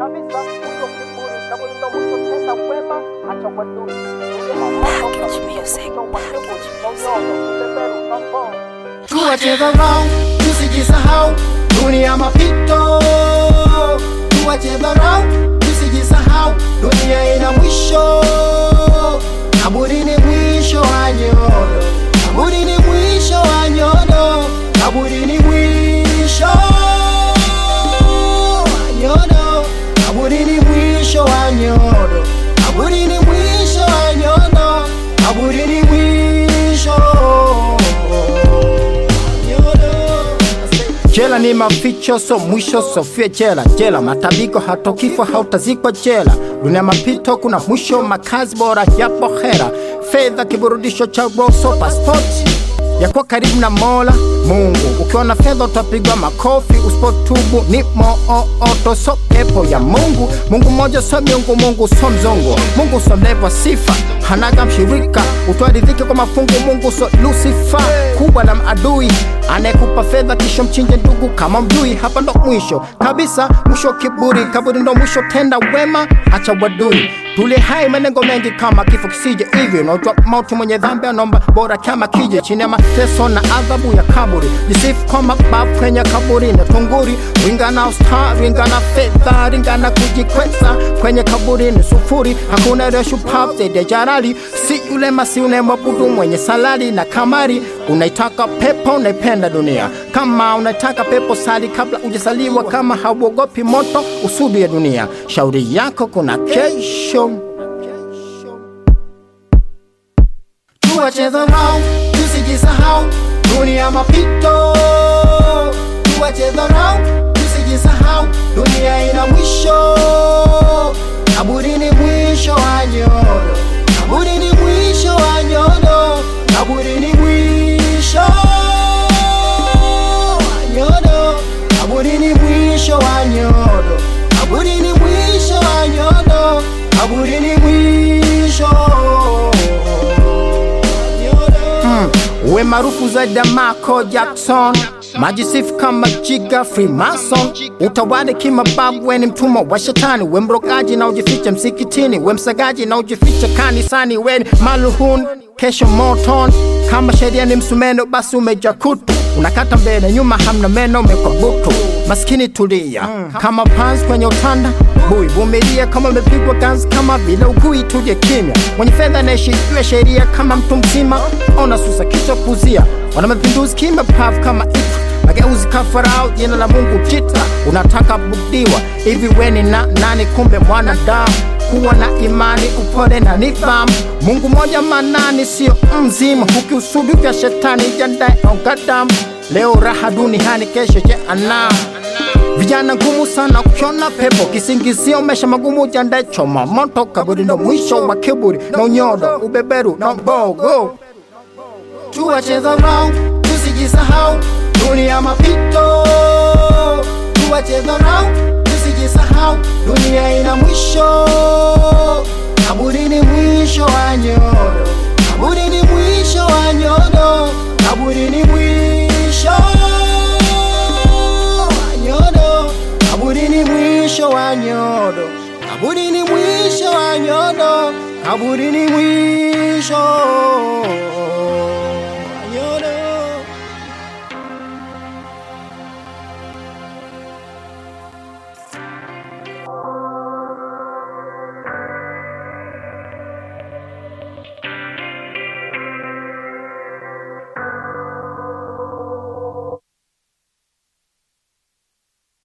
kabisa, mwisho kiburi, kaburi ndo mwisho tenda wema, acha uadui. Package music, package tuwache dharau, tusijisahau, dunia mapito. Tuwache dharau, tusijisahau, dunia ina mwisho. Kaburi ni mwisho wa nyodo, kaburi ni mwisho wa nyodo, kaburi ni mwisho wa nyodo, kaburi ni mwisho wa nyodo, kaburi ni mwisho wa nyodo, kaburi ni mwisho Jela ni maficho, so mwisho, sofie jela. Jela matabiko, hata kifo hautazikwa jela. Dunia mapito, kuna mwisho, makazi bora yapo hera. Fedha kiburudisho cha roso, passport ya kuwa karibu na Mola Mungu. Ukiona fedha utapigwa makofi, usipotubu ni mooto, so pepo ya Mungu. Mungu mmoja, so miungu, Mungu so mzungu, Mungu so mlevo sifa, hanaga mshirika, utwaridhike kwa mafungu. Mungu so Lucifer, kubwa la maadui, anayekupa fedha kisha mchinje ndugu kama mjui. Hapa ndo mwisho kabisa, mwisho kiburi, kaburi ndo mwisho, tenda wema, acha wadui Tule hai manengo mengi kama kifo kisije hivi unaitwa mauti mwenye dhambi anomba bora kama kije chini ya mateso na adhabu ya kaburi jisifu kwa mabavu kwenye kaburi na tunguri winga na usta winga na fedha ringa na kujikweza kwenye kaburi ni sufuri hakuna ile shupavu zaidi ya jarali si yule masi unayemwabudu mwenye salari na kamari unaitaka pepo unaipenda dunia kama unaitaka pepo sali kabla ujasaliwa kama hauogopi moto usudu ya dunia shauri yako kuna kesho tuwache dharau tusijisahau dunia mapito tuwache dharau tusijisahau dunia ina mwisho kaburi ni mwisho wa nyodo kaburi ni mwisho wa nyodo kaburi ni mwisho wa nyodo kaburi ni mwisho wa nyodo kaburi ni mwisho wa nyodo kaburi ni mwisho Mm, uwe maarufu zaidi ya Michael Jackson, majisifu kama Jiga Freemason, utawale kimababu, we ni mtumwa wa shetani, we mrogaji na ujifiche msikitini, we msagaji na ujifiche kanisani, we ni maluhun kesho moton. Kama sheria ni msumeno, basi umeja kutu, unakata mbele nyuma, hamna meno, umekwa butu. Maskini tulia kama panzi kwenye utanda bui, vumilia kama umepigwa ganzi, kama bila ugui, tuje kimya. Mwenye fedha anaishi juu ya sheria kama mtu mzima, ona susa kichwa kuzia, wana mapinduzi kimapavu kama ifu mageuzi kafarao, jina la Mungu jita, unataka budiwa hivi, weni na nani? Kumbe mwanadamu kuwa na imani, upole na nidhamu. Mungu moja manani, sio mzima, ukiusudu vya shetani jandae ongadamu. Leo raha duniani, kesho jehanamu. Vijana ngumu sana kukiona pepo, kisingizio maisha magumu, jandae choma moto. Kaburi ndo mwisho wa kiburi na unyodo, ubeberu na mbogo. Tuwache dharau, tusijisahau, dunia mapito. Tuwache dharau, tusijisahau, dunia ina mwisho. Kaburi ni mwisho wa nyodo, kaburi ni mwisho wa nyodo, kaburi ni mwisho wa nyodo, kaburi ni mwisho wa nyodo, kaburi ni mwisho wa nyodo, kaburi ni mwisho